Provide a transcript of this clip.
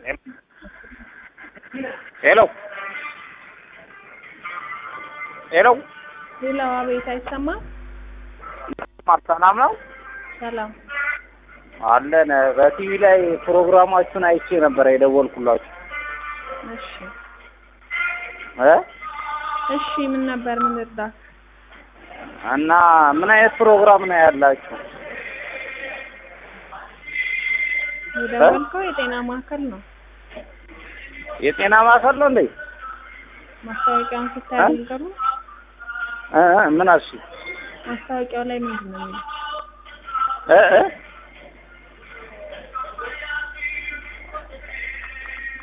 ሄሎ ሄሎ ሌላው አቤት አይሰማም። ሰላም ነው ሰላም አለን። በቲቪ ላይ ፕሮግራማችሁን አይቼ ነበር የደወልኩላችሁ እሺ እ እሺ ምን ነበር ምን እርዳት? እና ምን አይነት ፕሮግራም ነው ያላችሁ? የደወልከው የጤና ማዕከል ነው። የጤና ማዕከል ነው እንዴ? ማስታወቂያውን ስታይ እ? አልገሩ እ እ ምን አልሽ? ማስታወቂያው ላይ ምንድን ነው የሚለው? እ እ